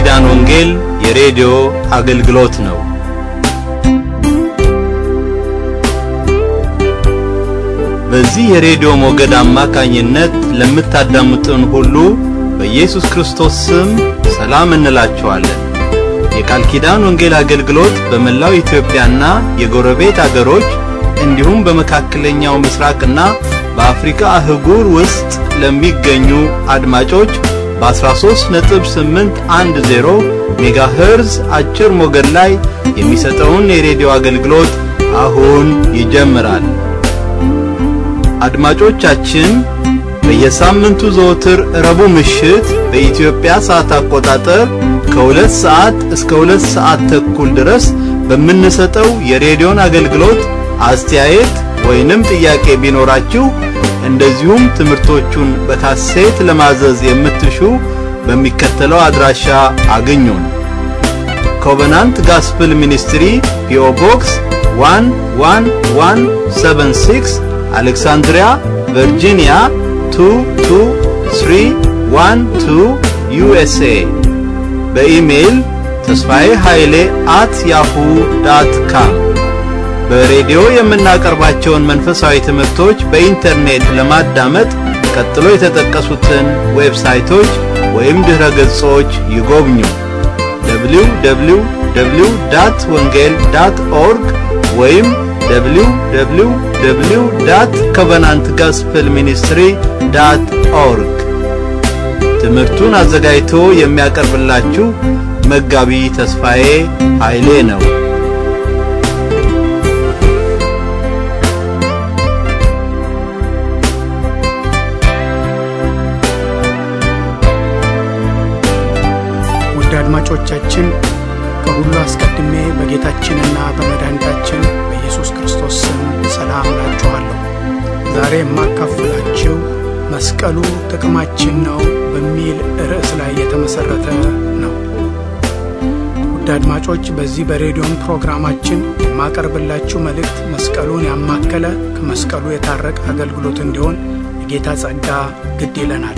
ኪዳን ወንጌል የሬዲዮ አገልግሎት ነው። በዚህ የሬዲዮ ሞገድ አማካኝነት ለምታዳምጡን ሁሉ በኢየሱስ ክርስቶስ ስም ሰላም እንላችኋለን። የቃል ኪዳን ወንጌል አገልግሎት በመላው ኢትዮጵያና የጎረቤት አገሮች እንዲሁም በመካከለኛው ምስራቅና በአፍሪካ አህጉር ውስጥ ለሚገኙ አድማጮች በ13.810 ሜጋሄርዝ አጭር ሞገድ ላይ የሚሰጠውን የሬዲዮ አገልግሎት አሁን ይጀምራል። አድማጮቻችን በየሳምንቱ ዘወትር ረቡዕ ምሽት በኢትዮጵያ ሰዓት አቆጣጠር ከሁለት ሰዓት እስከ ሁለት ሰዓት ተኩል ድረስ በምንሰጠው የሬዲዮን አገልግሎት አስተያየት ወይንም ጥያቄ ቢኖራችሁ እንደዚሁም ትምህርቶቹን በካሴት ለማዘዝ የምትሹ በሚከተለው አድራሻ አግኙን። ኮቨናንት ጋስፕል ሚኒስትሪ ፒኦ ቦክስ 11176 አሌክሳንድሪያ ቨርጂኒያ 22312 ዩኤስኤ በኢሜይል ተስፋዬ ኃይሌ አት ያሁ ዳት ካም በሬዲዮ የምናቀርባቸውን መንፈሳዊ ትምህርቶች በኢንተርኔት ለማዳመጥ ቀጥሎ የተጠቀሱትን ዌብሳይቶች ወይም ድረ ገጾች ይጎብኙ። www ዳት ወንጌል ዳት ኦርግ ወይም www ዳት ኮቨናንት ጋስፕል ሚኒስትሪ ዳት ኦርግ። ትምህርቱን አዘጋጅቶ የሚያቀርብላችሁ መጋቢ ተስፋዬ ኃይሌ ነው። ውድ አድማጮቻችን ከሁሉ አስቀድሜ በጌታችንና በመድኃኒታችን በኢየሱስ ክርስቶስ ስም ሰላም እላችኋለሁ። ዛሬ የማካፍላችሁ መስቀሉ ጥቅማችን ነው በሚል ርዕስ ላይ የተመሠረተ ነው። ውድ አድማጮች በዚህ በሬዲዮን ፕሮግራማችን የማቀርብላችሁ መልእክት መስቀሉን ያማከለ ከመስቀሉ የታረቀ አገልግሎት እንዲሆን የጌታ ጸጋ ግድ ይለናል።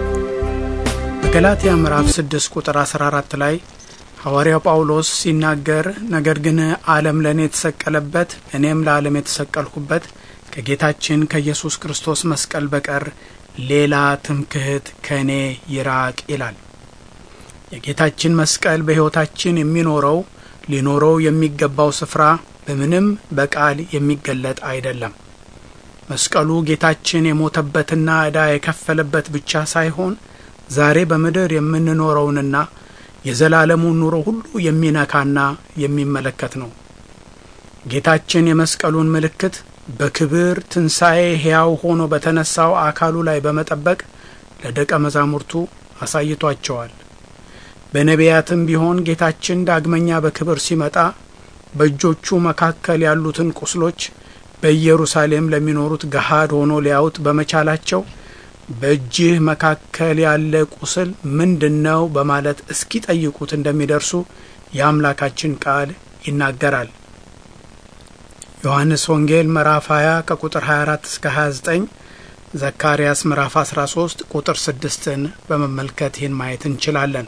በገላትያ ምዕራፍ 6 ቁጥር 14 ላይ ሐዋርያው ጳውሎስ ሲናገር ነገር ግን ዓለም ለእኔ የተሰቀለበት እኔም ለዓለም የተሰቀልሁበት ከጌታችን ከኢየሱስ ክርስቶስ መስቀል በቀር ሌላ ትምክህት ከእኔ ይራቅ ይላል። የጌታችን መስቀል በሕይወታችን የሚኖረው ሊኖረው የሚገባው ስፍራ በምንም በቃል የሚገለጥ አይደለም። መስቀሉ ጌታችን የሞተበትና ዕዳ የከፈለበት ብቻ ሳይሆን ዛሬ በምድር የምንኖረውንና የዘላለሙን ኑሮ ሁሉ የሚነካና የሚመለከት ነው። ጌታችን የመስቀሉን ምልክት በክብር ትንሣኤ ሕያው ሆኖ በተነሳው አካሉ ላይ በመጠበቅ ለደቀ መዛሙርቱ አሳይቷቸዋል። በነቢያትም ቢሆን ጌታችን ዳግመኛ በክብር ሲመጣ በእጆቹ መካከል ያሉትን ቁስሎች በኢየሩሳሌም ለሚኖሩት ገሃድ ሆኖ ሊያዩት በመቻላቸው በእጅህ መካከል ያለ ቁስል ምንድን ነው በማለት እስኪጠይቁት እንደሚደርሱ የአምላካችን ቃል ይናገራል። ዮሐንስ ወንጌል ምዕራፍ 20 ከቁጥር 24 እስከ 29፣ ዘካርያስ ምዕራፍ 13 ቁጥር 6ን በመመልከት ይህን ማየት እንችላለን።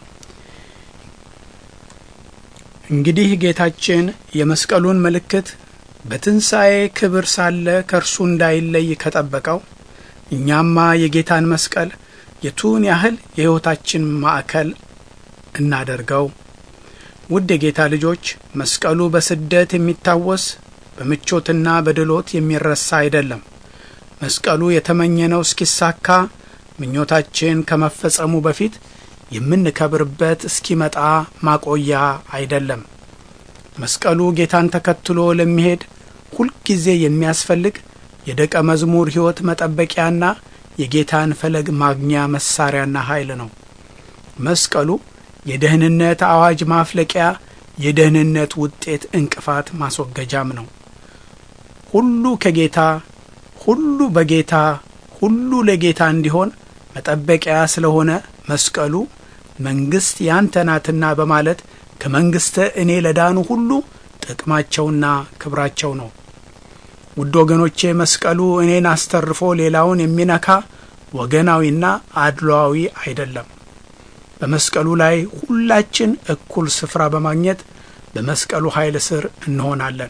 እንግዲህ ጌታችን የመስቀሉን ምልክት በትንሣኤ ክብር ሳለ ከእርሱ እንዳይለይ ከጠበቀው እኛማ የጌታን መስቀል የቱን ያህል የሕይወታችን ማዕከል እናደርገው። ውድ የጌታ ልጆች መስቀሉ በስደት የሚታወስ በምቾትና በድሎት የሚረሳ አይደለም። መስቀሉ የተመኘነው እስኪሳካ ምኞታችን ከመፈጸሙ በፊት የምንከብርበት እስኪመጣ ማቆያ አይደለም። መስቀሉ ጌታን ተከትሎ ለሚሄድ ሁልጊዜ የሚያስፈልግ የደቀ መዝሙር ሕይወት መጠበቂያና የጌታን ፈለግ ማግኛ መሳሪያና ኃይል ነው። መስቀሉ የደህንነት አዋጅ ማፍለቂያ፣ የደህንነት ውጤት እንቅፋት ማስወገጃም ነው። ሁሉ ከጌታ ሁሉ በጌታ ሁሉ ለጌታ እንዲሆን መጠበቂያ ስለሆነ መስቀሉ መንግሥት ያንተ ናትና በማለት ከመንግሥተ እኔ ለዳኑ ሁሉ ጥቅማቸውና ክብራቸው ነው። ውድ ወገኖቼ መስቀሉ እኔን አስተርፎ ሌላውን የሚነካ ወገናዊና አድሏዊ አይደለም። በመስቀሉ ላይ ሁላችን እኩል ስፍራ በማግኘት በመስቀሉ ኃይል ስር እንሆናለን።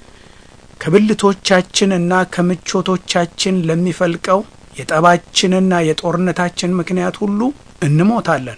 ከብልቶቻችንና ከምቾቶቻችን ለሚፈልቀው የጠባችንና የጦርነታችን ምክንያት ሁሉ እንሞታለን።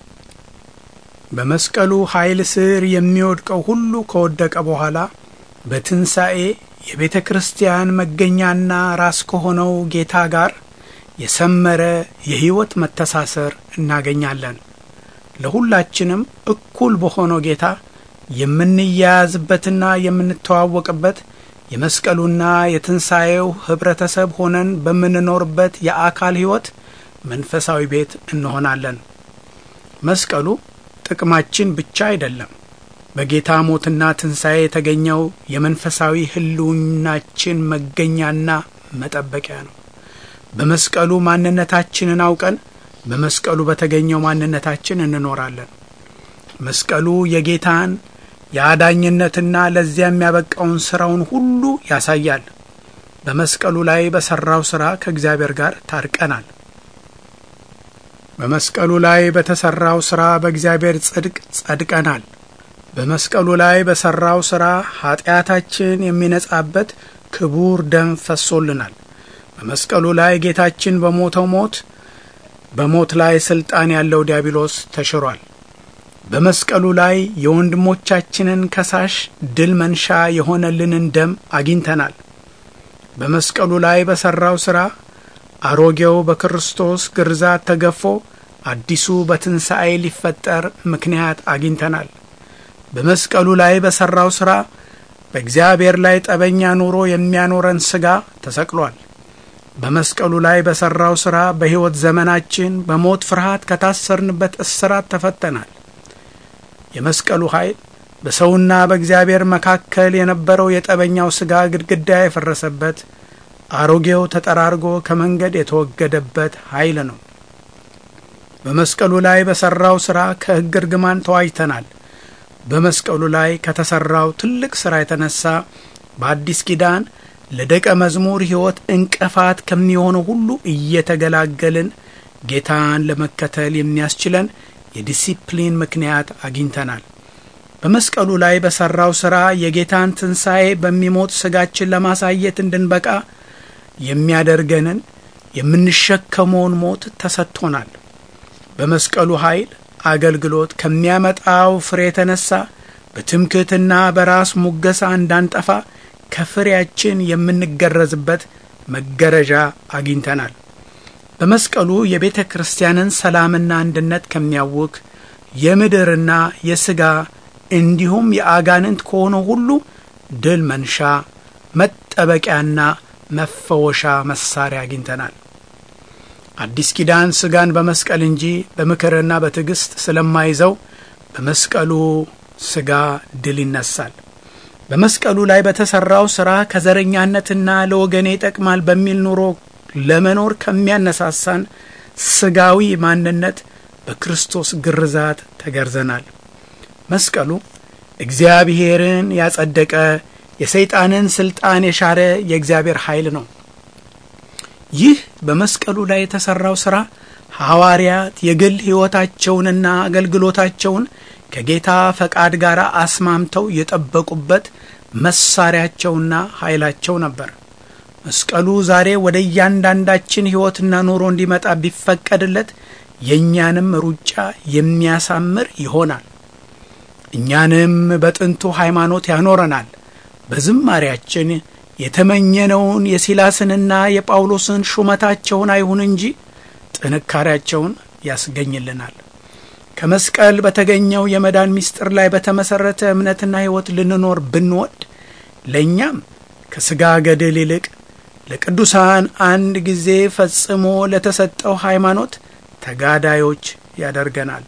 በመስቀሉ ኃይል ስር የሚወድቀው ሁሉ ከወደቀ በኋላ በትንሣኤ የቤተ ክርስቲያን መገኛና ራስ ከሆነው ጌታ ጋር የሰመረ የሕይወት መተሳሰር እናገኛለን። ለሁላችንም እኩል በሆነው ጌታ የምንያያዝበትና የምንተዋወቅበት የመስቀሉና የትንሣኤው ኅብረተሰብ ሆነን በምንኖርበት የአካል ሕይወት መንፈሳዊ ቤት እንሆናለን። መስቀሉ ጥቅማችን ብቻ አይደለም። በጌታ ሞትና ትንሣኤ የተገኘው የመንፈሳዊ ሕልውናችን መገኛና መጠበቂያ ነው። በመስቀሉ ማንነታችንን አውቀን በመስቀሉ በተገኘው ማንነታችን እንኖራለን። መስቀሉ የጌታን የአዳኝነትና ለዚያ የሚያበቃውን ሥራውን ሁሉ ያሳያል። በመስቀሉ ላይ በሠራው ሥራ ከእግዚአብሔር ጋር ታርቀናል። በመስቀሉ ላይ በተሠራው ሥራ በእግዚአብሔር ጽድቅ ጸድቀናል። በመስቀሉ ላይ በሠራው ሥራ ኀጢአታችን የሚነጻበት ክቡር ደም ፈሶልናል። በመስቀሉ ላይ ጌታችን በሞተው ሞት በሞት ላይ ሥልጣን ያለው ዲያብሎስ ተሽሯል። በመስቀሉ ላይ የወንድሞቻችንን ከሳሽ ድል መንሻ የሆነልንን ደም አግኝተናል። በመስቀሉ ላይ በሠራው ሥራ አሮጌው በክርስቶስ ግርዛት ተገፎ አዲሱ በትንሣኤ ሊፈጠር ምክንያት አግኝተናል። በመስቀሉ ላይ በሠራው ሥራ በእግዚአብሔር ላይ ጠበኛ ኑሮ የሚያኖረን ሥጋ ተሰቅሏል። በመስቀሉ ላይ በሠራው ሥራ በሕይወት ዘመናችን በሞት ፍርሃት ከታሰርንበት እስራት ተፈተናል። የመስቀሉ ኃይል በሰውና በእግዚአብሔር መካከል የነበረው የጠበኛው ሥጋ ግድግዳ የፈረሰበት አሮጌው ተጠራርጎ ከመንገድ የተወገደበት ኃይል ነው። በመስቀሉ ላይ በሠራው ሥራ ከሕግ እርግማን ተዋጅተናል። በመስቀሉ ላይ ከተሠራው ትልቅ ሥራ የተነሳ በአዲስ ኪዳን ለደቀ መዝሙር ሕይወት እንቅፋት ከሚሆነው ሁሉ እየተገላገልን ጌታን ለመከተል የሚያስችለን የዲሲፕሊን ምክንያት አግኝተናል። በመስቀሉ ላይ በሠራው ሥራ የጌታን ትንሣኤ በሚሞት ሥጋችን ለማሳየት እንድንበቃ የሚያደርገንን የምንሸከመውን ሞት ተሰጥቶናል። በመስቀሉ ኃይል አገልግሎት ከሚያመጣው ፍሬ የተነሳ በትምክህትና በራስ ሙገሳ እንዳንጠፋ ከፍሬያችን የምንገረዝበት መገረዣ አግኝተናል። በመስቀሉ የቤተ ክርስቲያንን ሰላምና አንድነት ከሚያውክ የምድርና የሥጋ እንዲሁም የአጋንንት ከሆነው ሁሉ ድል መንሻ መጠበቂያና መፈወሻ መሳሪያ አግኝተናል። አዲስ ኪዳን ሥጋን በመስቀል እንጂ በምክርና በትዕግሥት ስለማይዘው በመስቀሉ ሥጋ ድል ይነሳል። በመስቀሉ ላይ በተሠራው ሥራ ከዘረኛነትና ለወገኔ ይጠቅማል በሚል ኑሮ ለመኖር ከሚያነሳሳን ሥጋዊ ማንነት በክርስቶስ ግርዛት ተገርዘናል። መስቀሉ እግዚአብሔርን ያጸደቀ የሰይጣንን ሥልጣን የሻረ የእግዚአብሔር ኃይል ነው። ይህ በመስቀሉ ላይ የተሠራው ሥራ ሐዋርያት የግል ሕይወታቸውንና አገልግሎታቸውን ከጌታ ፈቃድ ጋር አስማምተው የጠበቁበት መሳሪያቸውና ኃይላቸው ነበር። መስቀሉ ዛሬ ወደ እያንዳንዳችን ሕይወትና ኑሮ እንዲመጣ ቢፈቀድለት የእኛንም ሩጫ የሚያሳምር ይሆናል። እኛንም በጥንቱ ሃይማኖት ያኖረናል። በዝማሪያችን የተመኘነውን የሲላስንና የጳውሎስን ሹመታቸውን አይሁን እንጂ ጥንካሬያቸውን ያስገኝልናል። ከመስቀል በተገኘው የመዳን ምስጢር ላይ በተመሠረተ እምነትና ሕይወት ልንኖር ብንወድ ለእኛም ከሥጋ ገድል ይልቅ ለቅዱሳን አንድ ጊዜ ፈጽሞ ለተሰጠው ሃይማኖት ተጋዳዮች ያደርገናል።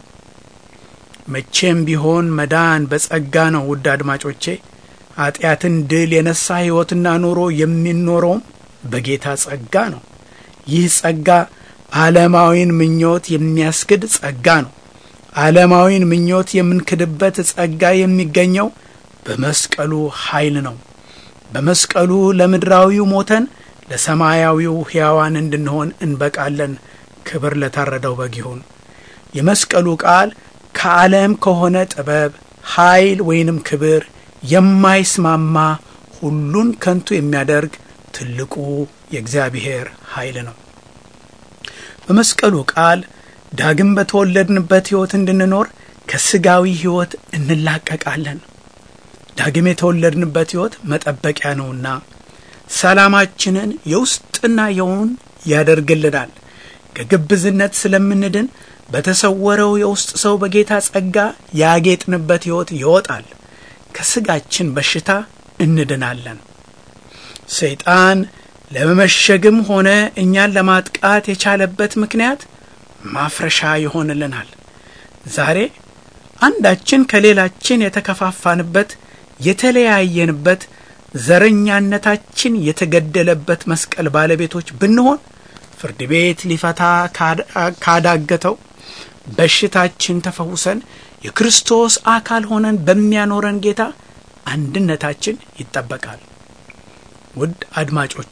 መቼም ቢሆን መዳን በጸጋ ነው። ውድ አድማጮቼ ኀጢአትን ድል የነሳ ሕይወትና ኑሮ የሚኖረውም በጌታ ጸጋ ነው። ይህ ጸጋ ዓለማዊን ምኞት የሚያስክድ ጸጋ ነው። ዓለማዊን ምኞት የምንክድበት ጸጋ የሚገኘው በመስቀሉ ኃይል ነው። በመስቀሉ ለምድራዊው ሞተን ለሰማያዊው ሕያዋን እንድንሆን እንበቃለን። ክብር ለታረደው በግ ይሁን። የመስቀሉ ቃል ከዓለም ከሆነ ጥበብ፣ ኃይል ወይንም ክብር የማይስማማ ሁሉን ከንቱ የሚያደርግ ትልቁ የእግዚአብሔር ኃይል ነው። በመስቀሉ ቃል ዳግም በተወለድንበት ሕይወት እንድንኖር ከስጋዊ ሕይወት እንላቀቃለን። ዳግም የተወለድንበት ሕይወት መጠበቂያ ነውና ሰላማችንን የውስጥና የውን ያደርግልናል። ከግብዝነት ስለምንድን በተሰወረው የውስጥ ሰው በጌታ ጸጋ ያጌጥንበት ሕይወት ይወጣል። ከስጋችን በሽታ እንድናለን። ሰይጣን ለመመሸግም ሆነ እኛን ለማጥቃት የቻለበት ምክንያት ማፍረሻ ይሆንልናል። ዛሬ አንዳችን ከሌላችን የተከፋፋንበት፣ የተለያየንበት፣ ዘረኛነታችን የተገደለበት መስቀል ባለቤቶች ብንሆን ፍርድ ቤት ሊፈታ ካዳገተው በሽታችን ተፈውሰን የክርስቶስ አካል ሆነን በሚያኖረን ጌታ አንድነታችን ይጠበቃል። ውድ አድማጮቼ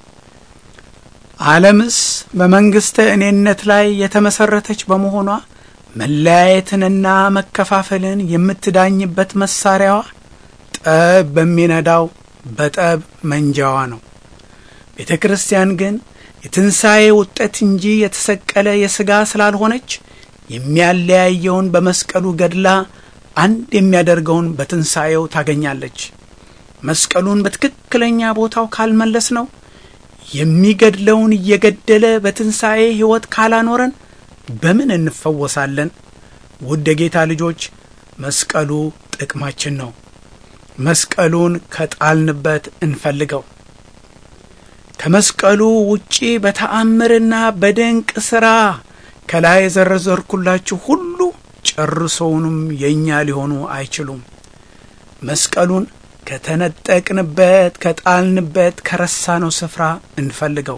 ዓለምስ በመንግሥተ እኔነት ላይ የተመሠረተች በመሆኗ መለያየትንና መከፋፈልን የምትዳኝበት መሳሪያዋ ጠብ በሚነዳው በጠብ መንጃዋ ነው። ቤተ ክርስቲያን ግን የትንሣኤ ውጤት እንጂ የተሰቀለ የሥጋ ስላልሆነች የሚያለያየውን በመስቀሉ ገድላ አንድ የሚያደርገውን በትንሣኤው ታገኛለች። መስቀሉን በትክክለኛ ቦታው ካልመለስ ነው የሚገድለውን እየገደለ በትንሣኤ ሕይወት ካላኖረን በምን እንፈወሳለን? ውድ የጌታ ልጆች መስቀሉ ጥቅማችን ነው። መስቀሉን ከጣልንበት እንፈልገው። ከመስቀሉ ውጪ በተአምርና በድንቅ ሥራ ከላይ የዘረዘርኩላችሁ ሁሉ ጨርሶውንም የእኛ ሊሆኑ አይችሉም። መስቀሉን ከተነጠቅንበት፣ ከጣልንበት፣ ከረሳነው ስፍራ እንፈልገው።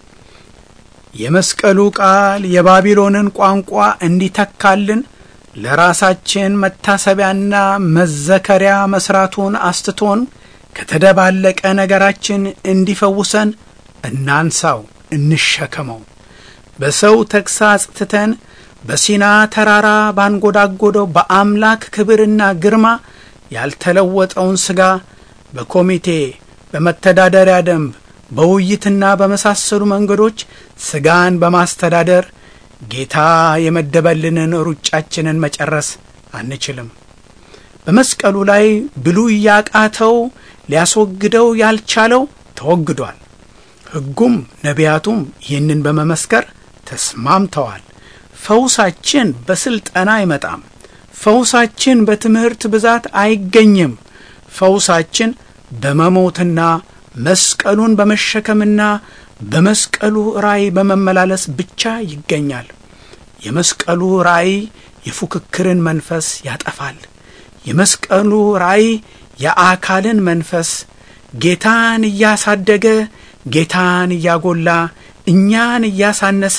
የመስቀሉ ቃል የባቢሎንን ቋንቋ እንዲተካልን ለራሳችን መታሰቢያና መዘከሪያ መስራቱን አስትቶን ከተደባለቀ ነገራችን እንዲፈውሰን እናንሳው፣ እንሸከመው። በሰው ተግሳጽ ትተን በሲና ተራራ ባንጎዳጎደው በአምላክ ክብርና ግርማ ያልተለወጠውን ሥጋ በኮሚቴ በመተዳደሪያ ደንብ በውይይትና በመሳሰሉ መንገዶች ሥጋን በማስተዳደር ጌታ የመደበልንን ሩጫችንን መጨረስ አንችልም። በመስቀሉ ላይ ብሉይ ያቃተው ሊያስወግደው ያልቻለው ተወግዷል። ሕጉም ነቢያቱም ይህንን በመመስከር ተስማምተዋል። ፈውሳችን በስልጠና አይመጣም። ፈውሳችን በትምህርት ብዛት አይገኝም። ፈውሳችን በመሞትና መስቀሉን በመሸከምና በመስቀሉ ራእይ በመመላለስ ብቻ ይገኛል። የመስቀሉ ራእይ የፉክክርን መንፈስ ያጠፋል። የመስቀሉ ራእይ የአካልን መንፈስ ጌታን እያሳደገ ጌታን እያጎላ እኛን እያሳነሰ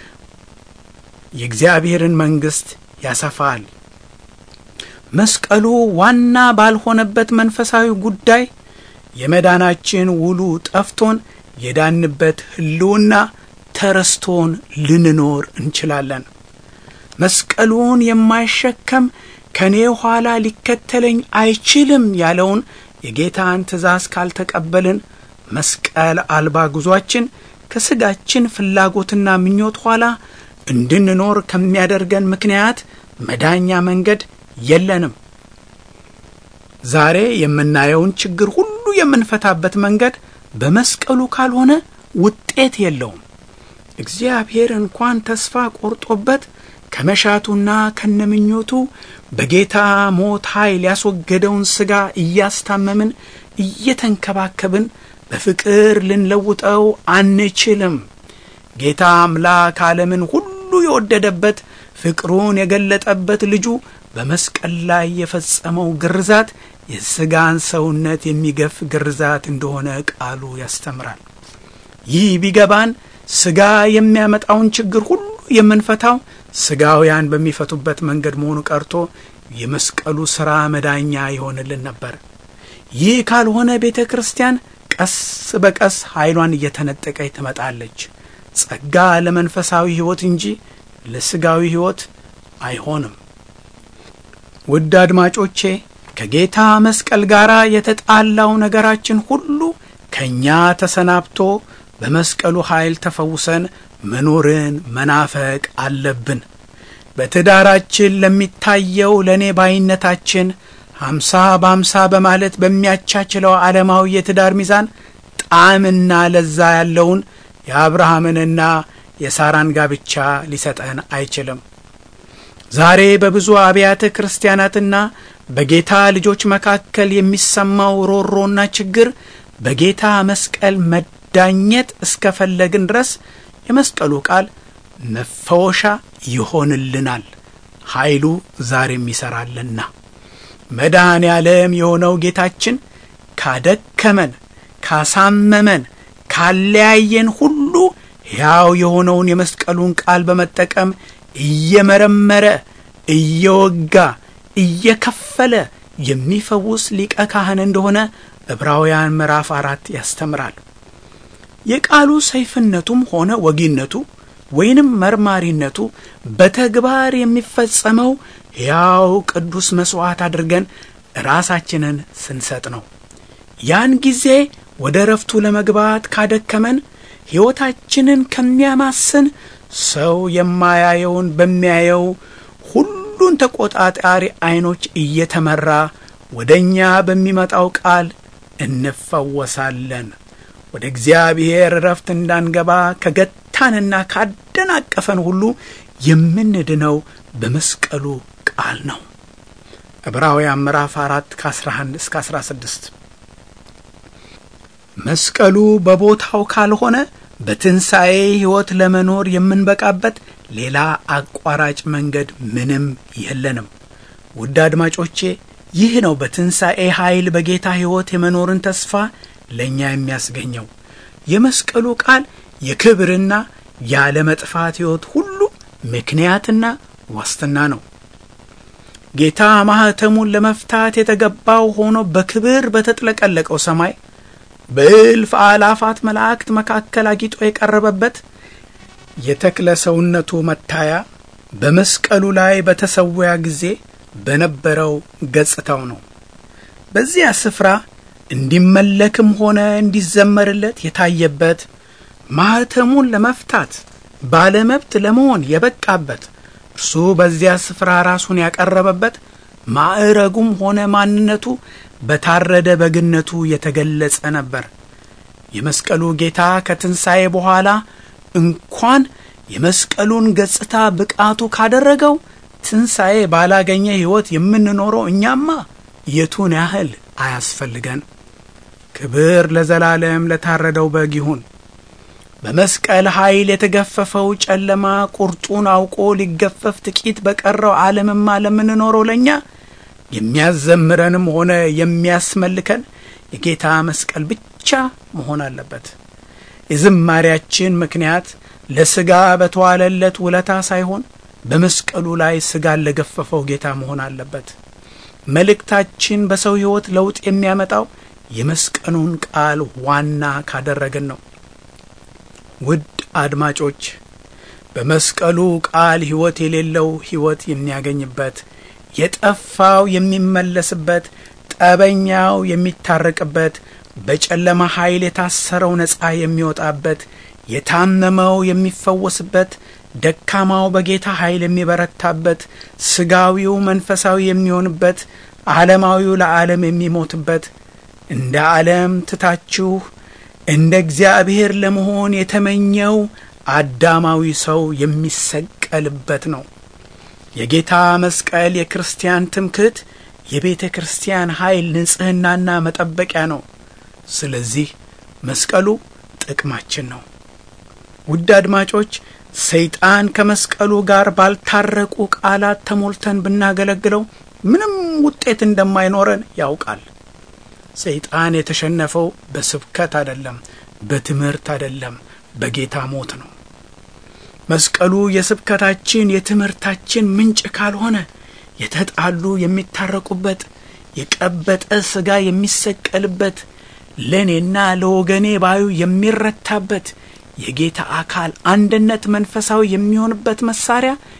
የእግዚአብሔርን መንግሥት ያሰፋል። መስቀሉ ዋና ባልሆነበት መንፈሳዊ ጉዳይ የመዳናችን ውሉ ጠፍቶን የዳንበት ሕልውና ተረስቶን ልንኖር እንችላለን። መስቀሉን የማይሸከም ከእኔ ኋላ ሊከተለኝ አይችልም ያለውን የጌታን ትእዛዝ ካልተቀበልን መስቀል አልባ ጉዟችን ከሥጋችን ፍላጎትና ምኞት ኋላ እንድንኖር ከሚያደርገን ምክንያት መዳኛ መንገድ የለንም። ዛሬ የምናየውን ችግር ሁሉ የምንፈታበት መንገድ በመስቀሉ ካልሆነ ውጤት የለውም። እግዚአብሔር እንኳን ተስፋ ቆርጦበት ከመሻቱና ከነምኞቱ በጌታ ሞት ኃይል ያስወገደውን ሥጋ እያስታመምን እየተንከባከብን በፍቅር ልንለውጠው አንችልም። ጌታ አምላክ ዓለምን ሁሉ የወደደበት ፍቅሩን የገለጠበት ልጁ በመስቀል ላይ የፈጸመው ግርዛት የሥጋን ሰውነት የሚገፍ ግርዛት እንደሆነ ቃሉ ያስተምራል። ይህ ቢገባን ሥጋ የሚያመጣውን ችግር ሁሉ የምንፈታው ሥጋውያን በሚፈቱበት መንገድ መሆኑ ቀርቶ የመስቀሉ ሥራ መዳኛ ይሆንልን ነበር። ይህ ካልሆነ ቤተ ክርስቲያን ቀስ በቀስ ኃይሏን እየተነጠቀች ትመጣለች። ጸጋ ለመንፈሳዊ ሕይወት እንጂ ለሥጋዊ ሕይወት አይሆንም። ውድ አድማጮቼ ከጌታ መስቀል ጋር የተጣላው ነገራችን ሁሉ ከእኛ ተሰናብቶ በመስቀሉ ኃይል ተፈውሰን መኖርን መናፈቅ አለብን። በትዳራችን ለሚታየው ለእኔ ባይነታችን ሀምሳ በሀምሳ በማለት በሚያቻችለው ዓለማዊ የትዳር ሚዛን ጣዕምና ለዛ ያለውን የአብርሃምንና የሳራን ጋብቻ ሊሰጠን አይችልም። ዛሬ በብዙ አብያተ ክርስቲያናትና በጌታ ልጆች መካከል የሚሰማው ሮሮና ችግር በጌታ መስቀል መዳኘት እስከፈለግን ድረስ የመስቀሉ ቃል መፈወሻ ይሆንልናል። ኃይሉ ዛሬም ይሠራልና መድኃኔ ዓለም የሆነው ጌታችን ካደከመን፣ ካሳመመን፣ ካለያየን ሁሉ ሕያው የሆነውን የመስቀሉን ቃል በመጠቀም እየመረመረ እየወጋ እየከፈለ የሚፈውስ ሊቀ ካህን እንደሆነ ዕብራውያን ምዕራፍ አራት ያስተምራል። የቃሉ ሰይፍነቱም ሆነ ወጊነቱ ወይንም መርማሪነቱ በተግባር የሚፈጸመው ሕያው ቅዱስ መሥዋዕት አድርገን ራሳችንን ስንሰጥ ነው። ያን ጊዜ ወደ ረፍቱ ለመግባት ካደከመን ሕይወታችንን ከሚያማስን ሰው የማያየውን በሚያየው ሁሉን ተቆጣጣሪ ዐይኖች እየተመራ ወደ እኛ በሚመጣው ቃል እንፈወሳለን። ወደ እግዚአብሔር ረፍት እንዳንገባ ከገታንና ካደናቀፈን ሁሉ የምንድነው በመስቀሉ ቃል ነው። ዕብራውያን ምዕራፍ አራት ከ11 እስከ 16 መስቀሉ በቦታው ካልሆነ በትንሣኤ ሕይወት ለመኖር የምንበቃበት ሌላ አቋራጭ መንገድ ምንም የለንም። ውድ አድማጮቼ ይህ ነው በትንሣኤ ኃይል በጌታ ሕይወት የመኖርን ተስፋ ለእኛ የሚያስገኘው። የመስቀሉ ቃል የክብርና ያለ መጥፋት ሕይወት ሁሉ ምክንያትና ዋስትና ነው። ጌታ ማኅተሙን ለመፍታት የተገባው ሆኖ በክብር በተጥለቀለቀው ሰማይ በእልፍ አላፋት መላእክት መካከል አጊጦ የቀረበበት የተክለ ሰውነቱ መታያ በመስቀሉ ላይ በተሰወያ ጊዜ በነበረው ገጽታው ነው። በዚያ ስፍራ እንዲመለክም ሆነ እንዲዘመርለት የታየበት ማኅተሙን ለመፍታት ባለመብት ለመሆን የበቃበት እርሱ በዚያ ስፍራ ራሱን ያቀረበበት ማዕረጉም ሆነ ማንነቱ በታረደ በግነቱ የተገለጸ ነበር። የመስቀሉ ጌታ ከትንሣኤ በኋላ እንኳን የመስቀሉን ገጽታ ብቃቱ ካደረገው ትንሣኤ ባላገኘ ሕይወት የምንኖረው እኛማ የቱን ያህል አያስፈልገን። ክብር ለዘላለም ለታረደው በግ ይሁን። በመስቀል ኃይል የተገፈፈው ጨለማ ቁርጡን አውቆ ሊገፈፍ ጥቂት በቀረው ዓለምማ ለምንኖረው ለእኛ የሚያዘምረንም ሆነ የሚያስመልከን የጌታ መስቀል ብቻ መሆን አለበት። የዝማሪያችን ምክንያት ለሥጋ በተዋለለት ውለታ ሳይሆን በመስቀሉ ላይ ሥጋን ለገፈፈው ጌታ መሆን አለበት። መልእክታችን በሰው ሕይወት ለውጥ የሚያመጣው የመስቀሉን ቃል ዋና ካደረግን ነው። ውድ አድማጮች በመስቀሉ ቃል ሕይወት የሌለው ሕይወት የሚያገኝበት፣ የጠፋው የሚመለስበት፣ ጠበኛው የሚታረቅበት፣ በጨለማ ኃይል የታሰረው ነፃ የሚወጣበት፣ የታመመው የሚፈወስበት፣ ደካማው በጌታ ኃይል የሚበረታበት፣ ስጋዊው መንፈሳዊ የሚሆንበት፣ ዓለማዊው ለዓለም የሚሞትበት እንደ ዓለም ትታችሁ እንደ እግዚአብሔር ለመሆን የተመኘው አዳማዊ ሰው የሚሰቀልበት ነው። የጌታ መስቀል የክርስቲያን ትምክህት፣ የቤተ ክርስቲያን ኃይል ንጽሕናና መጠበቂያ ነው። ስለዚህ መስቀሉ ጥቅማችን ነው። ውድ አድማጮች ሰይጣን ከመስቀሉ ጋር ባልታረቁ ቃላት ተሞልተን ብናገለግለው ምንም ውጤት እንደማይኖረን ያውቃል። ሰይጣን የተሸነፈው በስብከት አይደለም፣ በትምህርት አይደለም፣ በጌታ ሞት ነው። መስቀሉ የስብከታችን የትምህርታችን ምንጭ ካልሆነ የተጣሉ የሚታረቁበት፣ የቀበጠ ሥጋ የሚሰቀልበት፣ ለእኔና ለወገኔ ባዩ የሚረታበት፣ የጌታ አካል አንድነት መንፈሳዊ የሚሆንበት መሳሪያ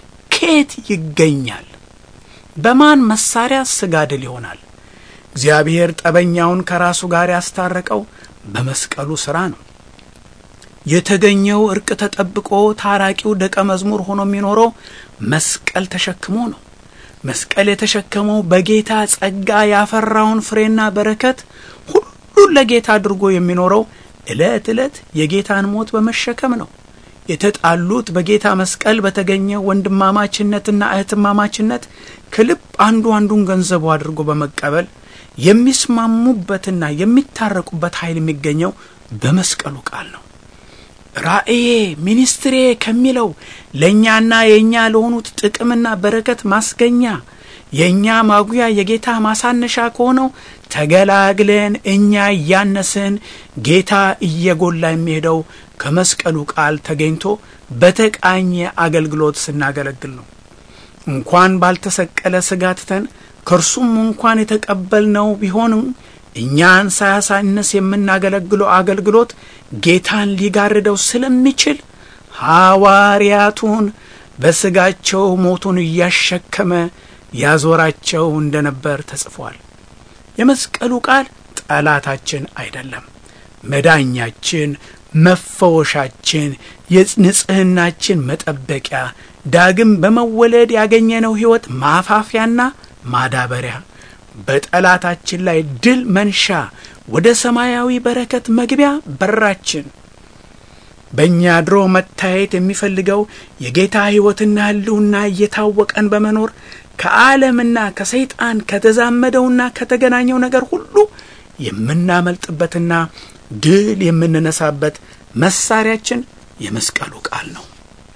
ከየት ይገኛል? በማን መሳሪያ ስጋ ድል ይሆናል? እግዚአብሔር ጠበኛውን ከራሱ ጋር ያስታረቀው በመስቀሉ ሥራ ነው። የተገኘው እርቅ ተጠብቆ ታራቂው ደቀ መዝሙር ሆኖ የሚኖረው መስቀል ተሸክሞ ነው። መስቀል የተሸከመው በጌታ ጸጋ ያፈራውን ፍሬና በረከት ሁሉን ለጌታ አድርጎ የሚኖረው ዕለት ዕለት የጌታን ሞት በመሸከም ነው። የተጣሉት በጌታ መስቀል በተገኘ ወንድማማችነትና እህትማማችነት ከልብ አንዱ አንዱን ገንዘቡ አድርጎ በመቀበል የሚስማሙበትና የሚታረቁበት ኃይል የሚገኘው በመስቀሉ ቃል ነው። ራእዬ ሚኒስትሬ ከሚለው ለእኛና የእኛ ለሆኑት ጥቅምና በረከት ማስገኛ የእኛ ማጉያ የጌታ ማሳነሻ ከሆነው ተገላግለን እኛ እያነስን ጌታ እየጎላ የሚሄደው ከመስቀሉ ቃል ተገኝቶ በተቃኘ አገልግሎት ስናገለግል ነው። እንኳን ባልተሰቀለ ሥጋ ትተን ከእርሱም እንኳን የተቀበልነው ቢሆንም እኛን ሳያሳንስ የምናገለግለው አገልግሎት ጌታን ሊጋርደው ስለሚችል ሐዋርያቱን በሥጋቸው ሞቱን እያሸከመ ያዞራቸው እንደነበር ተጽፏል። የመስቀሉ ቃል ጠላታችን አይደለም፣ መዳኛችን፣ መፈወሻችን፣ የንጽሕናችን መጠበቂያ፣ ዳግም በመወለድ ያገኘነው ሕይወት ማፋፊያና ማዳበሪያ በጠላታችን ላይ ድል መንሻ ወደ ሰማያዊ በረከት መግቢያ በራችን በእኛ አድሮ መታየት የሚፈልገው የጌታ ሕይወትና ሕልውና እየታወቀን በመኖር ከዓለምና ከሰይጣን ከተዛመደውና ከተገናኘው ነገር ሁሉ የምናመልጥበትና ድል የምንነሳበት መሳሪያችን የመስቀሉ ቃል ነው።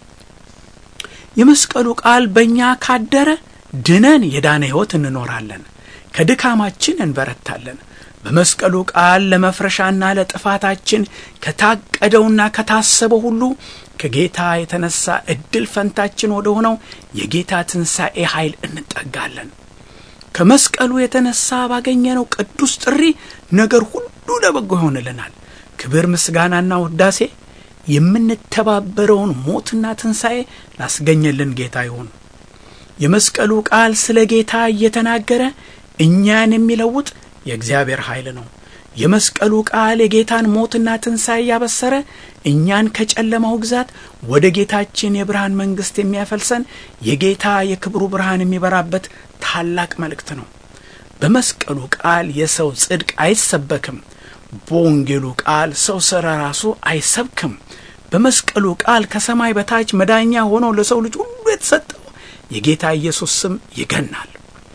የመስቀሉ ቃል በእኛ ካደረ ድነን የዳነ ሕይወት እንኖራለን። ከድካማችን እንበረታለን። በመስቀሉ ቃል ለመፍረሻና ለጥፋታችን ከታቀደውና ከታሰበው ሁሉ ከጌታ የተነሳ እድል ፈንታችን ወደ ሆነው የጌታ ትንሣኤ ኃይል እንጠጋለን። ከመስቀሉ የተነሳ ባገኘነው ቅዱስ ጥሪ ነገር ሁሉ ለበጎ ይሆንልናል። ክብር ምስጋናና ውዳሴ የምንተባበረውን ሞትና ትንሣኤ ላስገኘልን ጌታ ይሁን። የመስቀሉ ቃል ስለ ጌታ እየተናገረ እኛን የሚለውጥ የእግዚአብሔር ኃይል ነው። የመስቀሉ ቃል የጌታን ሞትና ትንሣኤ ያበሰረ እኛን ከጨለማው ግዛት ወደ ጌታችን የብርሃን መንግሥት የሚያፈልሰን የጌታ የክብሩ ብርሃን የሚበራበት ታላቅ መልእክት ነው። በመስቀሉ ቃል የሰው ጽድቅ አይሰበክም። በወንጌሉ ቃል ሰው ስለ ራሱ አይሰብክም። በመስቀሉ ቃል ከሰማይ በታች መዳኛ ሆኖ ለሰው ልጅ ሁሉ የተሰጠው የጌታ ኢየሱስ ስም ይገናል።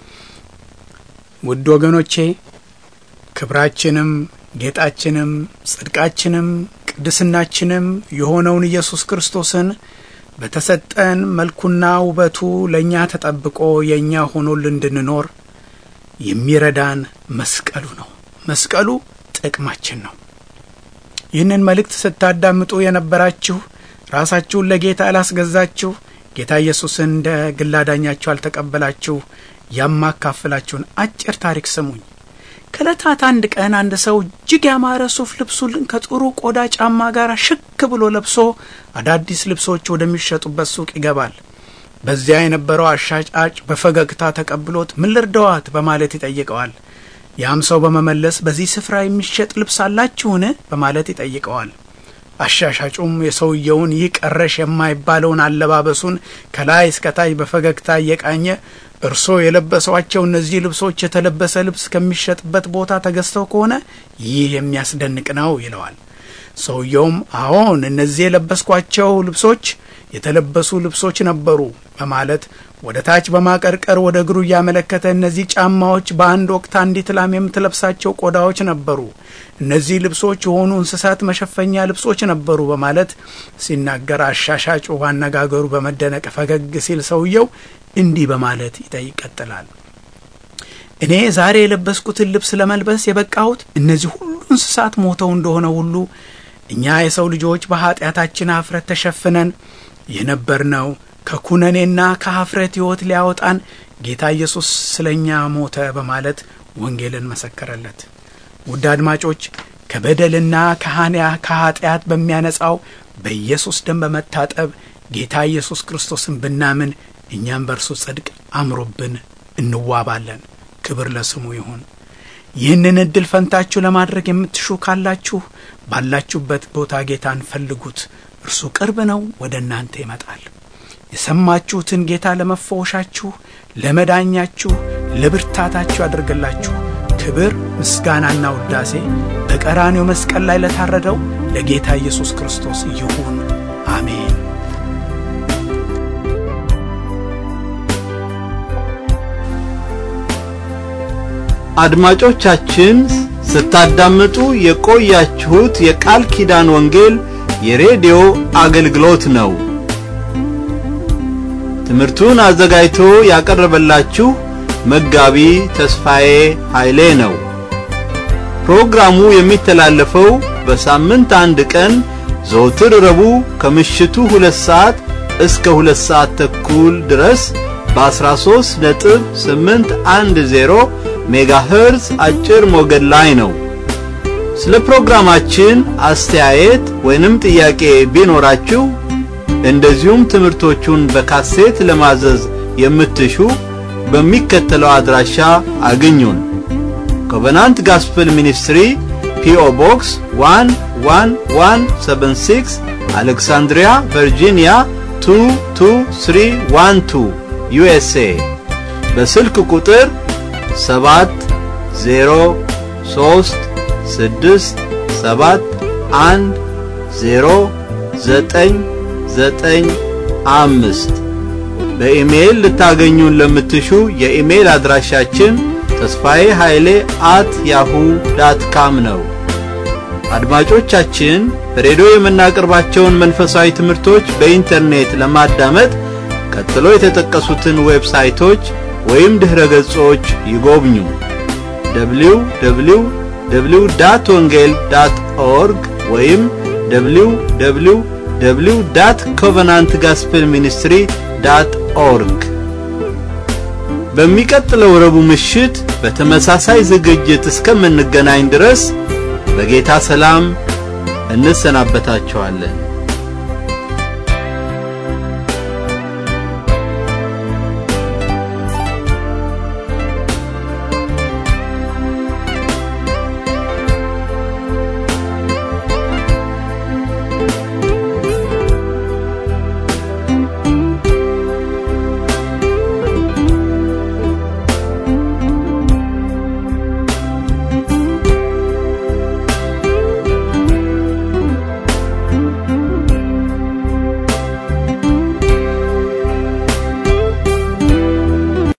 ውድ ወገኖቼ ክብራችንም ጌጣችንም ጽድቃችንም ቅድስናችንም የሆነውን ኢየሱስ ክርስቶስን በተሰጠን መልኩና ውበቱ ለእኛ ተጠብቆ የእኛ ሆኖልን እንድንኖር የሚረዳን መስቀሉ ነው። መስቀሉ ጥቅማችን ነው። ይህንን መልእክት ስታዳምጡ የነበራችሁ ራሳችሁን ለጌታ ያላስገዛችሁ ጌታ ኢየሱስን እንደ ግል አዳኛችሁ አልተቀበላችሁ ያማካፍላችሁን አጭር ታሪክ ስሙኝ። ከዕለታት አንድ ቀን አንድ ሰው እጅግ ያማረ ሱፍ ልብሱን ከጥሩ ቆዳ ጫማ ጋር ሽክ ብሎ ለብሶ አዳዲስ ልብሶች ወደሚሸጡበት ሱቅ ይገባል። በዚያ የነበረው አሻጫጭ በፈገግታ ተቀብሎት ምን ልርዳዋት በማለት ይጠይቀዋል። ያም ሰው በመመለስ በዚህ ስፍራ የሚሸጥ ልብስ አላችሁን በማለት ይጠይቀዋል። አሻሻጩም የሰውየውን ይህ ቀረሽ የማይባለውን አለባበሱን ከላይ እስከታች በፈገግታ እየቃኘ እርሶ የለበሷቸው እነዚህ ልብሶች የተለበሰ ልብስ ከሚሸጥበት ቦታ ተገዝተው ከሆነ ይህ የሚያስደንቅ ነው ይለዋል። ሰውየውም አዎን፣ እነዚህ የለበስኳቸው ልብሶች የተለበሱ ልብሶች ነበሩ በማለት ወደ ታች በማቀርቀር ወደ እግሩ እያመለከተ እነዚህ ጫማዎች በአንድ ወቅት አንዲት ላም የምትለብሳቸው ቆዳዎች ነበሩ፣ እነዚህ ልብሶች የሆኑ እንስሳት መሸፈኛ ልብሶች ነበሩ በማለት ሲናገር አሻሻጩ አነጋገሩ በመደነቅ ፈገግ ሲል ሰውየው እንዲህ በማለት ይቀጥላል። እኔ ዛሬ የለበስኩትን ልብስ ለመልበስ የበቃሁት እነዚህ ሁሉ እንስሳት ሞተው እንደሆነ ሁሉ እኛ የሰው ልጆች በኀጢአታችን ኀፍረት ተሸፍነን የነበርነው ከኩነኔና ከኀፍረት ሕይወት ሊያወጣን ጌታ ኢየሱስ ስለ እኛ ሞተ በማለት ወንጌልን መሰከረለት። ውድ አድማጮች ከበደልና ከሃንያ ከኀጢአት በሚያነጻው በኢየሱስ ደም በመታጠብ ጌታ ኢየሱስ ክርስቶስን ብናምን እኛም በእርሱ ጽድቅ አምሮብን እንዋባለን። ክብር ለስሙ ይሁን። ይህንን እድል ፈንታችሁ ለማድረግ የምትሹ ካላችሁ ባላችሁበት ቦታ ጌታን ፈልጉት። እርሱ ቅርብ ነው፣ ወደ እናንተ ይመጣል። የሰማችሁትን ጌታ ለመፈወሻችሁ፣ ለመዳኛችሁ፣ ለብርታታችሁ ያደርግላችሁ። ክብር ምስጋናና ውዳሴ በቀራኔው መስቀል ላይ ለታረደው ለጌታ ኢየሱስ ክርስቶስ ይሁን። አሜን። አድማጮቻችን ስታዳምጡ የቆያችሁት የቃል ኪዳን ወንጌል የሬዲዮ አገልግሎት ነው። ትምህርቱን አዘጋጅቶ ያቀረበላችሁ መጋቢ ተስፋዬ ኃይሌ ነው። ፕሮግራሙ የሚተላለፈው በሳምንት አንድ ቀን ዘወትር ረቡዕ ከምሽቱ ሁለት ሰዓት እስከ ሁለት ሰዓት ተኩል ድረስ በ13 ነጥብ 810 ሜጋሄርዝ አጭር ሞገድ ላይ ነው። ስለ ፕሮግራማችን አስተያየት ወይንም ጥያቄ ቢኖራችሁ እንደዚሁም ትምህርቶቹን በካሴት ለማዘዝ የምትሹ በሚከተለው አድራሻ አግኙን። ኮቨናንት ጋስፕል ሚኒስትሪ ፒኦ ቦክስ 11176 አሌክሳንድሪያ ቨርጂኒያ 22312 ዩኤስኤ በስልክ ቁጥር ሰባት ዜሮ ሶስት ስድስት ሰባት አንድ ዜሮ ዘጠኝ ዘጠኝ አምስት በኢሜይል ልታገኙን ለምትሹ የኢሜይል አድራሻችን ተስፋዬ ኃይሌ አት ያሁ ዳት ካም ነው። አድማጮቻችን በሬዲዮ የምናቀርባቸውን መንፈሳዊ ትምህርቶች በኢንተርኔት ለማዳመጥ ቀጥሎ የተጠቀሱትን ዌብሳይቶች ወይም ድኅረ ገጾች ይጎብኙ። www ዳት ወንጌል ዳት ኦርግ ወይም www ዳት ኮቨናንት ጋስፕል ሚኒስትሪ ዳት ኦርግ። በሚቀጥለው ረቡዕ ምሽት በተመሳሳይ ዝግጅት እስከምንገናኝ ድረስ በጌታ ሰላም እንሰናበታችኋለን።